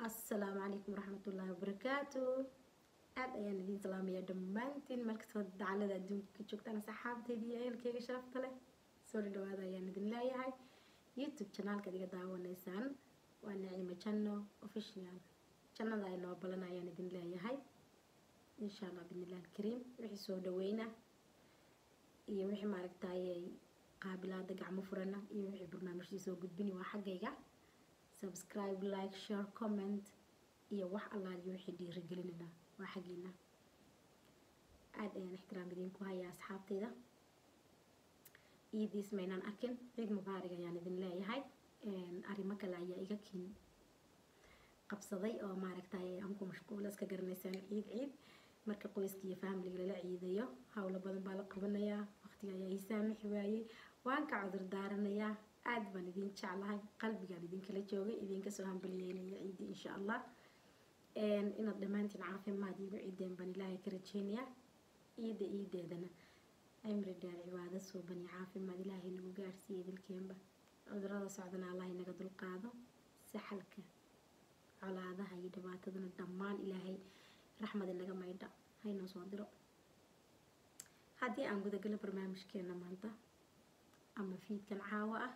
assalaamu calaykum waraxmatullaahi wabarakaatu aada ayaan idiin salaamayaa dhammaantiin markastoo dacalada adduunka ka joogtaan saxaabtayda iyo ehelkeyga sharafta leh soo dhawaada ayaan idin leeyahay youtube janaalkaad iga daawanaysaan waa nacimo janno official jannada ay noo balan ayaan idin leeyahay insha allah bidnillahi alkariim wixii soo dhaweyna iyo wixii maaragtayay qaabilaada gacmo furana iyo wixii barnaamijkii soo gudbini waa xaggayga subscribe like share comment iyo wax allaaliyo wixii dhiirigelinina waa xaggiina aada ayaan ixtiraam idinku hayaa asxaabtayda iidiis maynaan arkin ciid mubaarig ayaan idin leeyahay arrimo kale ayaa iga kiin qabsaday oo maaragtay aan ku mashquula iska garanaysaan ciid ciid marka qoyska iyo faamiliga lala ciidayo howlo badan baa la qabanayaa waqtiga ayaa ii saamixi waayey waan ka cudur daaranayaa aada baan idin jeclahay qalbigaan idinkala joogay idinka soo hambaliyeynaya ciidii insha allah inaad dhammaantiin caafimaad iigu ciideen baan ilaahay ka rajeynayaa ciida ciideedana cimri dheer cibaado suuban iyo caafimaad ilaahay nagu gaarsiiya idilkeenba cudurada socdana allah inaga dulqaado saxalka colaadaha iyo dhibaatadana dhammaan ilaahay raxmad inaga maydha haynoo soo diro haddii aan gudagalo barnaamijkeena maanta ama fiidkan caawo ah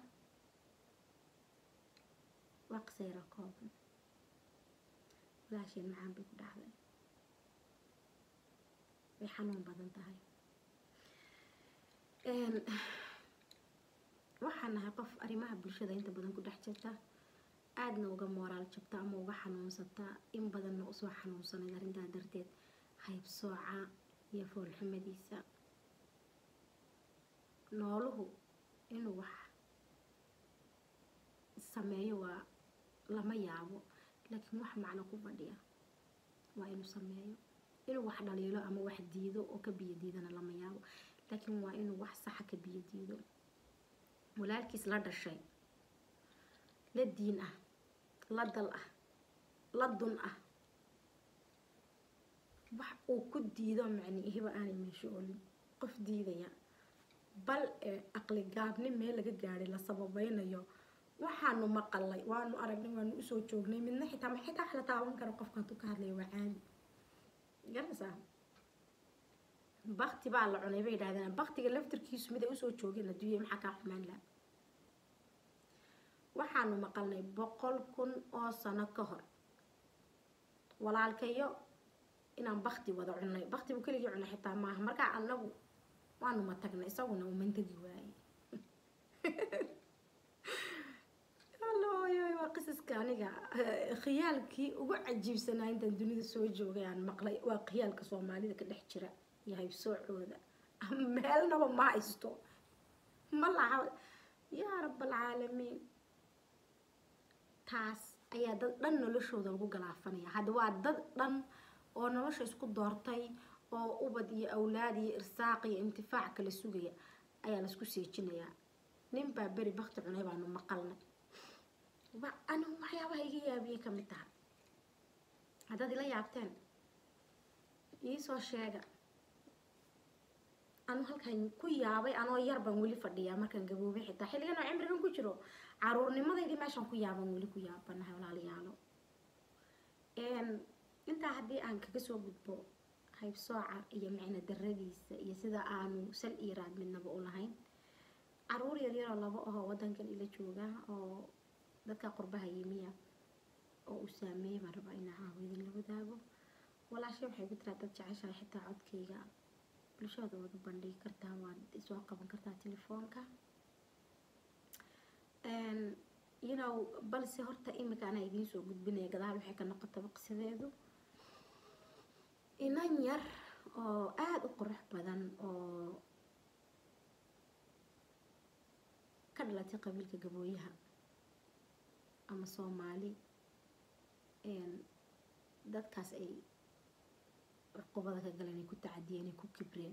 waa qisayra kooban walaasheen macaan bay ku dhacday way xanuun badan tahay waxaan nahay qof arrimaha bulshada inta badan ku dhex jirta aadna uga mooraal jabta ama uga xanuunsata in badanna usoo xanuunsanayd arrintaa darteed haybsooca iyo foolxumadiisa nooluhu inuu wax sameeyo waa lama yaabo laakiin wax macno ku fadhiya waa inuu sameeyo inuu wax dhaliilo ama wax diido oo ka biyo diidana lama yaabo laakiin waa inuu wax saxa ka biyo diido walaalkiis la dhashay la diin ah la dal ah la dun ah wax uu ku diido macniihiba aanay meesho olin qof diidaya bal ee aqli gaabni meel laga gaadhay la sababeynayo waxaanu maqalay waanu aragnay waanu usoo joognay midna xitaa ma xitaa wax la taaban karo qofka hadduu ka hadlaya waa caadi garanaysaa bakti baa la cunay bay yidhahdeen baktiga laftirkiisu mid ay usoo joogeen adduunya maxaa kaa xumaan laha waxaanu maqalnay boqol kun oo sano ka hor walaalkayo inaan bakti wada cunay baktibu keligii cunay xitaa maaha markaa anagu waanu ma tagnay isaguna uu mantagi waayey waa qisaska aniga khiyaalkii ugu cajiibsanaa intaan dunida soo joogay aan maqlay waa khiyaalka soomaalida ka dhex jira iyo haybsoocooda meelnaba ma haysto ma laha yaa rabalcaalamiin taas ayaa dad dhan noloshooda lagu galaafanaya hadda waa dad dhan oo nolosha isku doortay oo ubad iyo awlaad iyo irsaaq iyo intifaac kala sugaya ayaa laisku seejinayaa nin baa beri bakti cunay baanu maqalnay anigu waxyaabaha iga yaabiyey ka mid tahay haddaad ila yaabteen iisoo sheega anu halkan ku yaabay anoo yar baan weli fadhiyaa markaan gaboobay xitaa xilligan oo cimrigan ku jiro caruurnimadeydii meeshaan ku yaaban weli ku yaabanahay walaalayaalo intaa haddii aan kaga soo gudbo haybsooca iyo micno daradiisa iyo sida aanu sal iyo raad midnaba u lahayn caruur yaryaroo laba ahoo wadankan ila jooga oo dadka qurbaha yimiya oo uu saameeyay baan rabaa inaa caawo idinla wadaago walaashay waxay ku tiraa dad jeceshahay xitaa codkayga bulshada waad u bandhigi kartaa waad soo qaban kartaa telefoonka you know balse horta imika anaa idiin soo gudbinaya gadaal waxay ka noqotaba qisadeedu inan yar oo aada u qurux badan oo ka dhalatay qabiilka gabooyaha ama soomaali dadkaas ay cuqubada ka galeen ay ku tacadiyeen ay ku kibreen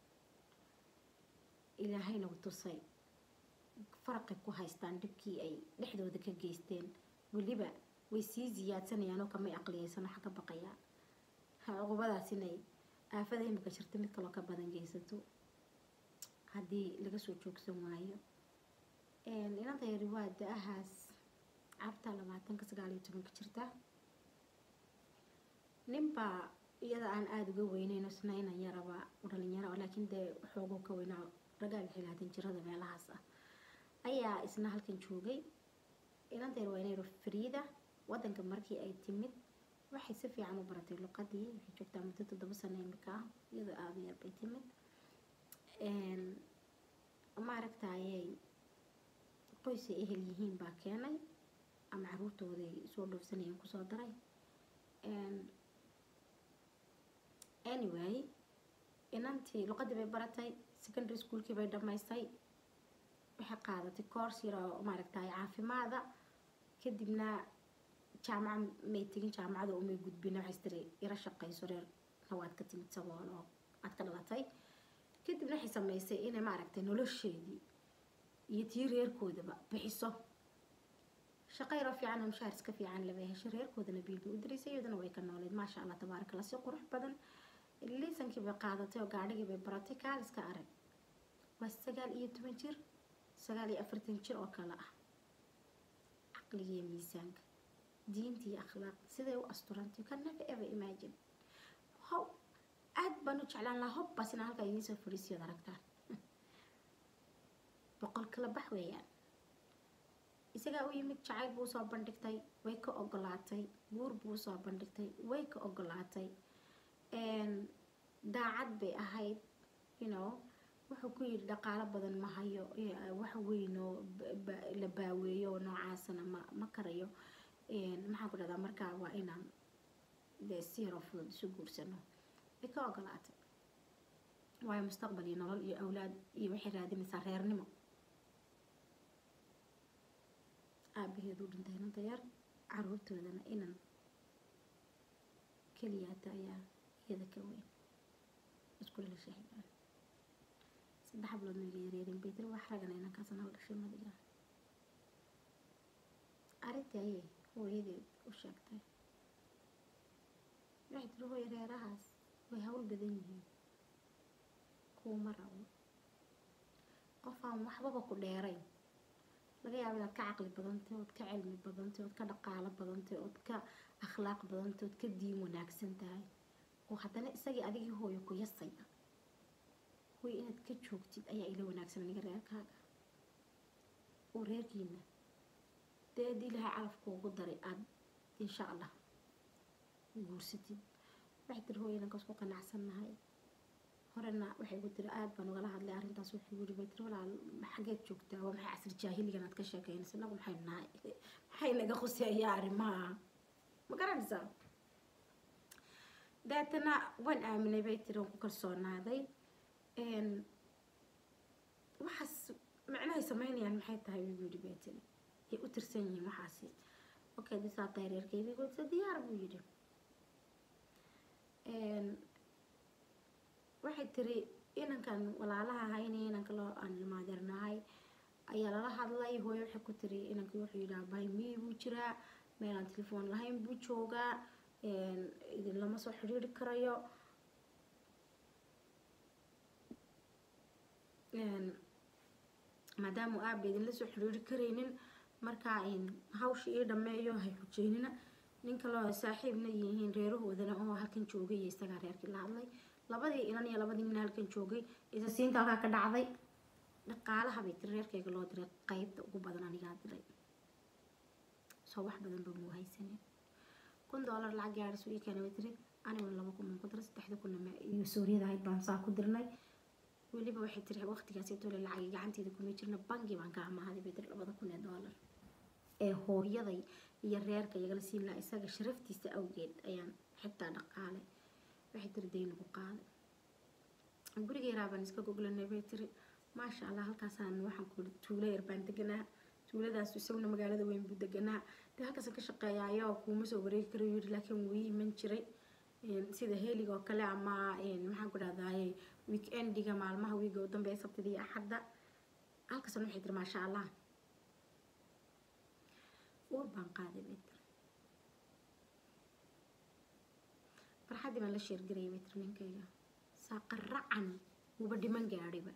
ilaahayna u tusay faraqay ku haystaan dhibkii ay dhexdooda ka geysteen weliba way sii ziyaadsanayaan oo kamay aqliyeysan waxa ka baqayaa cuqubadaas inay aafada imika jirta mid kaloo ka badan geysato haddii laga soo joogsan waayo inanta yari waa da-ahaas carta labaatanka sagaal iyo tobanka jirta ninbaa iyada aan aada uga weyneyn isna inan yaraba dhalinyaro laakiin dee xooguu ka weynaa ragaal xilaatan jirada meelahaas ah ayaa isna halkan joogay inanteer waa inay fariida wadanka markii ay timid waxay si fiican u baratay luqadii waxay joogtaa muddo toddoba sano imika ah iyadoo aada yar bay timid maaragtayay qoysay ehel yihiin baa keenay ama caruurtooday soo dhoofsanayeen kusoo daray anyway inantii luqadii bay baratay secondary schoolkii bay dhamaystay waxay qaadatay course yar oo maaragtay caafimaada kadibna jaamaca may tegin jaamacada umay gudbin waxay tiri ira shaqayso reer nawaad ka timid sabool oo aad ka dhalatay kadibna waxay samaysay inay maaragtay nolosheedii iyo tii reerkoodaba bixiso shaqo yaroo fiican oo mushaar iska fiican labay heshay reerkoodana biilbay u diraysay iyaduna way ka nooleed maasha allah tabaaraka allah si qurux badan liisankii bay qaadatay oo gaadhigii bay baratay kaaliska arag waa sagaal iyo toban jir sagaal iyo afartan jir oo kale ah caqliga iyo miisaanka diinta iyo akhlaaq siday u asturantay you can never ever imagine how aad baan u jeclaan lahaa hobbaas inaan halkaa idiin soo fadhiisiyood aragtaan boqol kala bax weeyaan isagaa u yimid jacayl buu soo bandhigtay way ka ogolaatay guur buu soo bandhigtay way ka ogolaatay daacad bay ahayd you know wuxuu ku yidhi dhaqaalo badan ma hayo wax weynoo la baaweeyo oo noocaasana ma ma karayo maxaan ku dhahdaa markaa waa inaan dee si yaroo fudud isu guursano way ka ogolaatay waayo mustaqbal iyo nolol iyo awlaad iyo waxay raadinaysaa reernimo aabaheedu dhintay inanta yar caruurtoodana inan keliyaata ayaa iyada ka weyn iskula la sheegaan saddex hablood mayga yareerin bay tiri wax ragana inankaasna hal dhashay madiga arrintii ayay hooyadeed u sheegtay waxay tiri hooya reerahaas way hawl badan yihiin kuuma rabo qof aan waxbaba ku dheerayn laga yaabo inaad ka caqli badantay ood ka cilmi badantay ood ka dhaqaalo badantay ood ka akhlaaq badantay ood ka diin wanaagsan tahay oo haddana isagii adigii hooyo ku yasaya hooyo inaad ka joogtid ayaa ila wanaagsan aniga reerkaaga oo reerkiina dee haddii ilaahay calafkuugu daray aada insha allah guursatid waxay tiri hooyo inankaas ku qanacsannahay horena waxay ku tiri aada baan ugala hadlay arrintaas wuxuu yiri bay tiri walaal xageed joogtaa waa maxay casri jaahiligan aad ka sheekeynaysa inagu maxay nahay maxay naga khuseeyaa arrimaha ma garanaysaa deetana waan aaminay bay tiri waan ku kalsoonaaday waxaas micnahay sameynayaan maxay tahay buu yidhi bay tiri ay u tirsan yihiin waxaasi okay disaa tahay reerkeydii goodsa diyaar buu yidhi waxay tiri inankan walaalaha ahayn inanka loo aan ilmaadeernahay ayaa lala hadlay hooyo waxay ku tiri inankii wuxuu yidhi abahay miyi buu jiraa meelaan telefoon lahayn buu joogaa idin lama soo xidhiiri karayo maadaama aaba idinla soo xidhiiri karaynin markaa hawsha ii dhameeyo hay xujeynina nin kaloo saaxiibna yihiin reerahoodana oo halkan joogay iyo isagaa reerkii la hadlay labadii inan iyo labadii nin halkan joogay isa siinta halkaa ka dhacday dhaqaalaha bay tiri reerkayga loo diray qeybta ugu badan anigaa diray soo wax badan ba muu haysanin kun doolar lacag gaadhisu ii keenay bay tiri aniguna laba kun baan ku diray saddexda kunna iyo suuriyada ahayd baan saa ku dirnay weliba waxay tiri waqtigaasi tole lacagi gacanteeda kuma jirna bangi baan ka amaahaday bay tiri labada kun ee doolar ee hooyaday iyo reerka iyagala siin lahaa isaga sharaftiisa awgeed ayaan xitaa dhaqaale waxay tiri daynagu qaaday guriga yaraa baan iska goglanay bay tiri maasha allah halkaasaan waxaan ku tuulo yar baan deganaa tuuladaas isaguna magaalada weyn buu deganaa dee halkaasaan ka shaqeeyaayo kuuma soo wareegi karayo yidhi laakiin wuu ii iman jiray sida heeliga oo kale ama maxaan ku dhahdaye weekendiga maalmaha wiiga u dambeeya sabtida iyo axadda halkaasna waxay tiri maasha allah uur baan qaaday bay tiri farxaddii baan la sheergarayay bay tiri ninkayga saaqa racan wuuba dhiman gaadhayba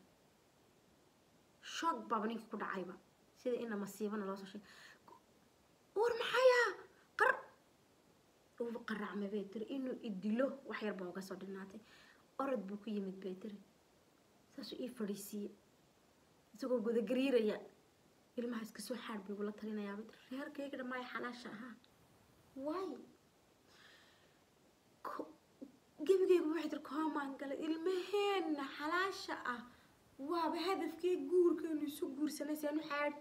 shoog baaba ninkii ku dhacayba sida ina masiibana loo soo sheegay uur maxaya qar uuba qaracmay bay tiri inuu idilo wax yar baa uga soo dhinaatay orod buu ku yimid bay tiri saasuu ii fadhiisiiyey isagoo gudagariiraya ilmaha iska soo xaadh buu igula talinayaa bay tiri reerkayga dhammaay xalaasha ahaa waay gebigaygu waxay tiri koomaan galay ilmaheenna xalaasha ah waaba hadafkii guurkeenu isu guursanay seenu xaadh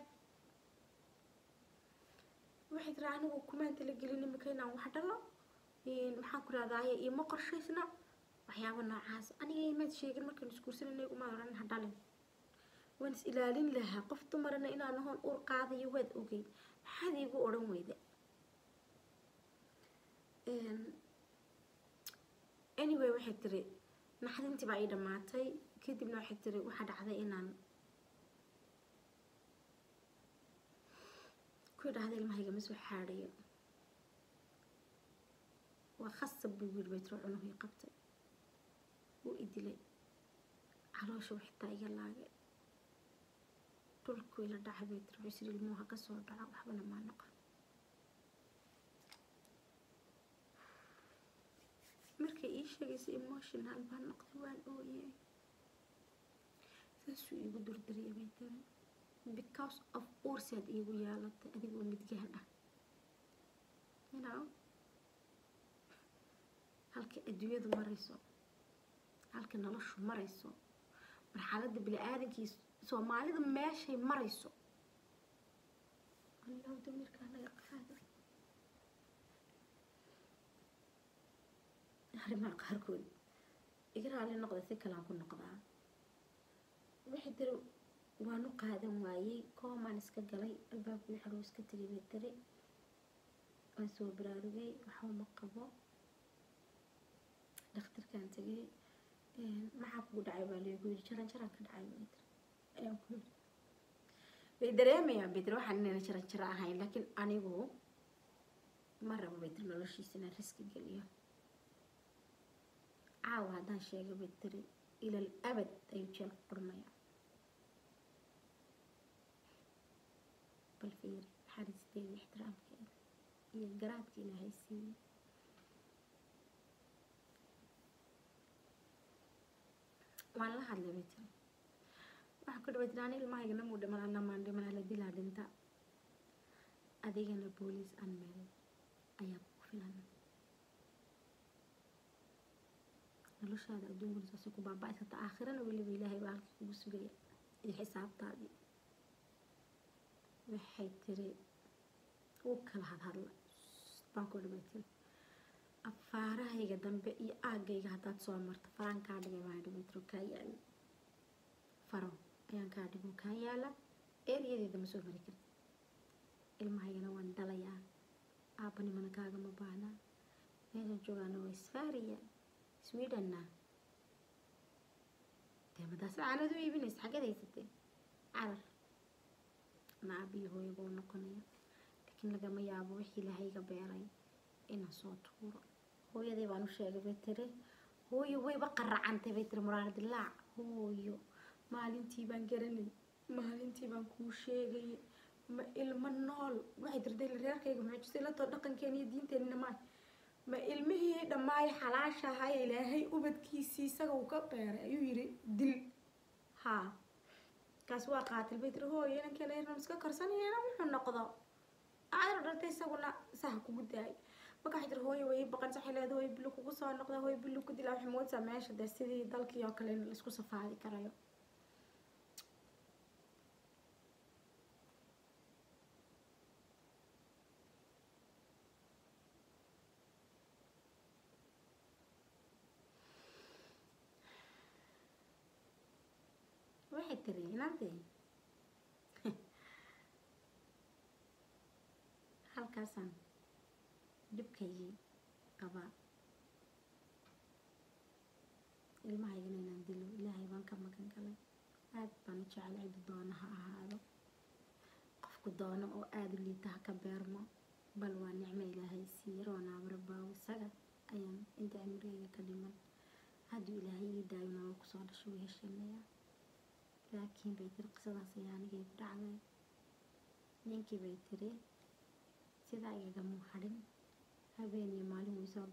waxay tiri anigu kumaan talagelin imika inaan wax dhalo maxaan ku rahdaye ioma qorshaysna waxyaaba noocaas aniga imaad sheegin markaan isguursanayna umaad odhan ha dhalin waan is ilaalin lahaa qof dumarana inaan hoon uur qaadayo waad ogey maxaad iigu odhan weyda anyway waxay tiri naxdintii baa ii dhammaatay kadibna waxay tiri waxaa dhacday inaan ku idhaahda ilmahayga ma soo xaadhayo waa khasab buu yiri bay tiri cunuhii qabtay wuu idilay caloosha xitaa iga laagay dhulku ila dhacay bay tiri wuxuu ilmuhu ha ka soo dhaca waxbana maa noqon markay ii sheegaysa emotional baan noqday waan ooyey saasuu iigu durdariyay bay tiri because of uursaad iigu yeelatay adigoo midgahan ah you know halka adduunyadu marayso halka noloshu marayso marxaladda bini-aadankii soomaalida meeshay marayso allow damirkaa naga qaada arrimaha qaarkood iga raali noqda si kalaan ku noqdaa waxay tiri waanu qaadan waayey koomaan iska galay albaabkii xadhow iska tegay bay tiri waan soo baraarugay waxba ma qabo dhakhtarkaan tegay maxaa kugu dhacay baa leegu yiri jaran jaraan ka dhacay bay tiri ayaan ku yiri way dareemayaan bay tiri waxaan inayna jaran jaro ahayn laakiin anigu ma rabo bay tiri noloshiisa inaan riski geliyo caawa haddaan sheegay bay tiri ilal abad ayuu jeel ku qurmaya bal fiiri naxariisteeda ixtiraamkeeda iyo garaadka ilaahay siiyey waan la hadlay bay tiri waxaa ku dhaway tiri ani ilmahayga namuu dhiman anamaan dhiman la dilaa dhinta adigana booliis anmeel ayaa kugu filan noloshaada adduunkuna saasay ku baaba-aysata aakhirana weliba ilaahay baa halkii kugu sugaya iyo xisaabtaadii waxay tiri wuu kala hadhadla baan ku dhibay tiri afaarahayga dambe iyo aagayga haddaad soo marto faraan kaa dhigay baan dhibay tiri kaa yaala faro ayaan kaa dhigo kaa yaala eeriyadeeda ma soo mari karti ilmahaygana waan dhalayaa aabbanimana kaagama baahna meeshan joogaana waa isfaariya swedhenna dee madaas caanad u iibinaysa xaggeed haysatee carar na aabiyo hooyo buu noqonaya laakiin lagama yaabo wixii ilaahayga beeray inaan soo tuuro hooyadii baan u sheegay bay tiri hooyo wayba qaracantay bay tiri muraar dilaac hooyo maalintii baan garanay maalintii baan kuu sheegayay ma ilmo nool waxay tirday reerkayga mucjisay latoo dhaqankeena iyo diinteenina maa ma ilmihii dhammaay xalaasha ahaa ilaahay ubadkiisii isaga uu ka beeray ayuu yiri dil haa kaas waa qaatil bay tiri hooyo inankeena yarnan iska karsanayana wuxuu noqdo aadar dhaltay isaguna saha kugu daay marka waxay tiri hooyo way baqan saxay leeda hooyo bilu kugu soo noqda hooyo bilu ku dilaa waxay moodaysaa meesha dee sidii dalkii oo kale in laisku safaadi karayo waxay tiri inantee halkaasaan dhibkaygii qabaa ilmahaygana inaan dilo ilaahay baan ka magan galay aad baan u jecel cidi doono ha ahaado qofku doono oo aada u liita ha ka beermo bal waa nicmo ilaahay siiye roonaabara baawo isaga ayaan inta cimrigayga ka dhiman hadduu ilaahay ii daayo nolol kusoo dhasho way heshiinayaa laakiin bay tiri qisadaas ayaa anigay ku dhacday ninkii bay tiri sidaa igagama hadhin habeen iyo maalin wuu soo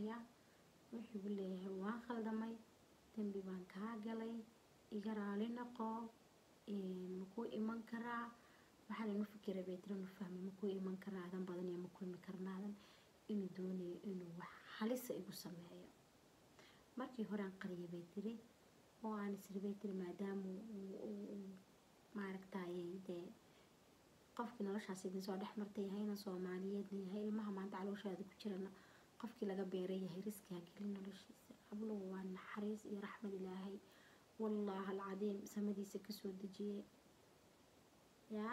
yaa wuxuu igu leeyahay waan khaldamay dembi baan kaa galay iga raali noqo makuu iman karaa waxaan inu fikira bay tiri nu fahmay makuu iman karaa adan badan iyo ma kulmi karnaadan inuu doonayo inuu wax halisa igu sameeyo markii horean qariyay bay tiri oo aan isri bay tiri maadaama maaragtayay dee qofkii noloshaas idin soo dhex martay yahayna soomaaliyeedna yahay ilmaha maanta calooshaada ku jirana qofkii laga beeray yahay riski ha gelin noloshiisa habluhu waa naxariis iyo raxmad ilaahay wallaahi alcadiim samadiisa kasoo dejiyey yaa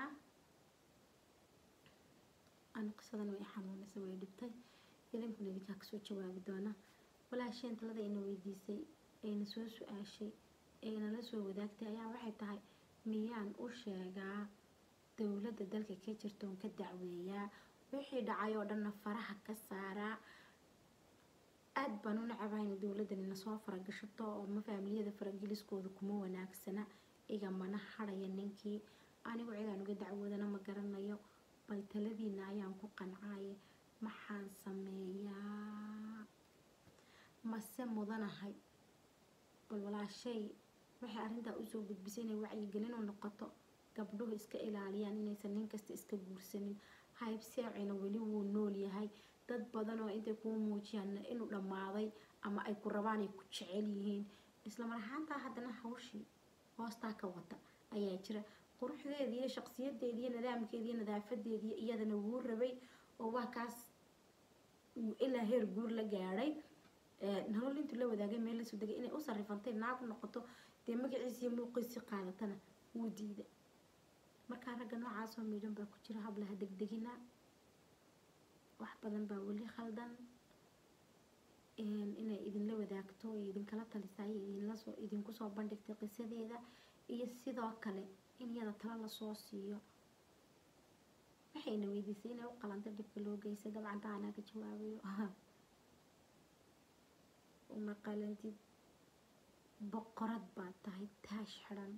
ani qisadan way xanuunaysa way dhibtay idinkuna idinkaa kasoo jawaabi doona walaasheen talada ina weydiisay ayna soo su-aashay ayna la soo wadaagtay ayaa waxay tahay miyaan u sheegaa dowladda dalka ka jirtoon ka dacweeyaa wixii dhacay oo dhanna faraha ka saaraa aad baan u nacabayna dowladdan ina soo faragashato oo ma faamiliyada farageliskooda kuma wanaagsana igamana hadhaya ninkii anigu cidaan uga dacwoodana ma garanayo bal taladiina ayaan ku qancaaye maxaan sameeyaa mase mudanahay bal walaashay waxay arrintaa usoo gudbisay inay wacyigelin u noqoto gabdhuhu iska ilaaliyaan inaysan nin kasta iska guursanin haybseecina weli wuu nool yahay dad badan oo intay kuu muujiyaan inuu dhammaaday ama ay ku rabaan ay ku jecel yihiin islamar ahaantaa haddana hawshii hoostaa ka wata ayaa jira quruxdeedii iyo shaqsiyadeedii iyo nidaamkeedii iyo nadaafadeedii iyadana wuu rabay oo waa kaas ilaa heer guur la gaadhay nolol intuu la wadaagay meel lasoo degay inay u sarifantay naag noqoto dee magaciisii muuqiisii qaadatana wuu diiday markaa ragga noocaasoo miidhan baa ku jira hablaha degdegina wax badan baa weli khaldan inay idinla wadaagto iyo idinkala talisaay idinlasoo idinku soo bandhigtay qisadeeda iyo sidoo kale in iyada tala lasoo siiyo waxayna weydiisay inay u qalanta dhibka loo geystay dabcan taa anaa ka jawaabayo uma qalantid boqorad baad tahay taash xidhan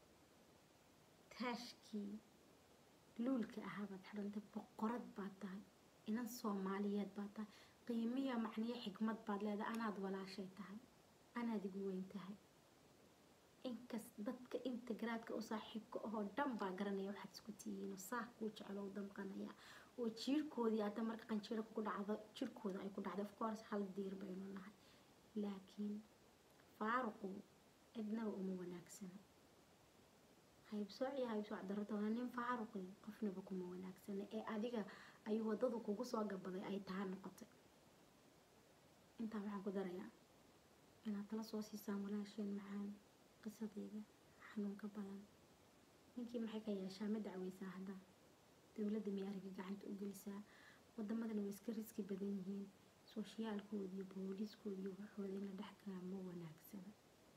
taashkii luulka ahaabaad xidhantay boqorad baad tahay inan soomaaliyeed baad tahay qiimiya macniyo xikmad baad leedahay anaad walaashay tahay anaad igu weyn tahay inkas dadka inta garaadka u saaxiibka ahoo dhan baa garanaya waxaad isku tihiinoo saa kuu jecelo u damqanaya oo jiirkoodii hadda marka qanjiira ku dhacdo jirkooda ay ku dhacday of course hal diir baynu nahay laakiin faaruqu cidnaba uma wanaagsana haybsooc iyo haybsooc daratoona nin faaruqi qofnaba kuma wanaagsana ee adiga ayuu wadadu kugu soo gabaday ay taha noqotay intaa waxaan ku darayaa inaad tala soo siisaan walaasheen macaan qisadeeda xanuunka badan ninkii maxay ka yeeshaa ma dacweysaa hadda dowladda miyaariga gacanta u gelisaa wadamadana way iska riski badan yihiin sooshiyaalkooda iyo booliiskooda iyo waxooda in la dhex galaa ma wanaagsana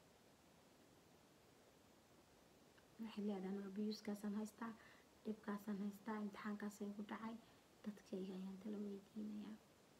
waxay leedahay abiyuuskaasaan haystaa dhibkaasaan haystaa imtixaankaasay ku dhacay dadkayga ayaan tala weydiinayaa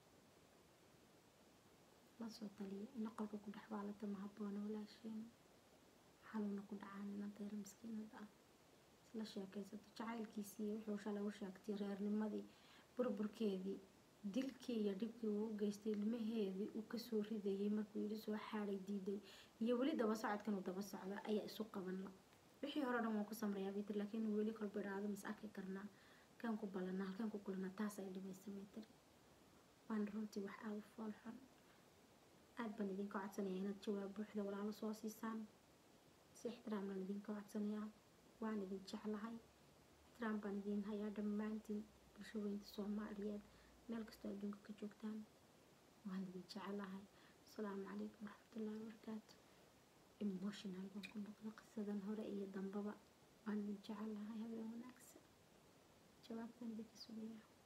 lasoo taliya ina qolka ku dhex waalata ma habboona walaasheen xanuuna ku dhacaan inantayra miskiinada ah isla sheekaysato jacaylkiisii wuxuu shalay u sheegtay reernimadii burburkeedii dilkii iyo dhibkii uu u geystay ilmaheedii uu kasoo ridayay markuu yidhi soo xaaday diiday iyo weli daba socodkan uu daba socda ayaa isu qaban la wixii hore dhan waan ku samrayaa bay tiri laakiin weli kolba idhaahdo mas arki karnaa halkaan ku ballanaa halkaan ku kulanaa taas ay dhibaysa bay tiri waana runtii wax aada u fool xun aada baan idinka codsanayaa inaad jawaab buuxda walaalo soo siisaan si ixtiraam baan idinka codsanayaa waan idin jeclahay ixtiraam baan idin hayaa dhammaantiin bulsho weynta soomaaliyeed meel kastoo adduunka ka joogtaan waan idin jeclahay asalaamu calaykum waraxmatullaahi wabarakaatu emotional baan ku noqda qisadan hore iyo dambaba waan idin jecelahay habeen wanaagsan jawaabtan idinka sugaya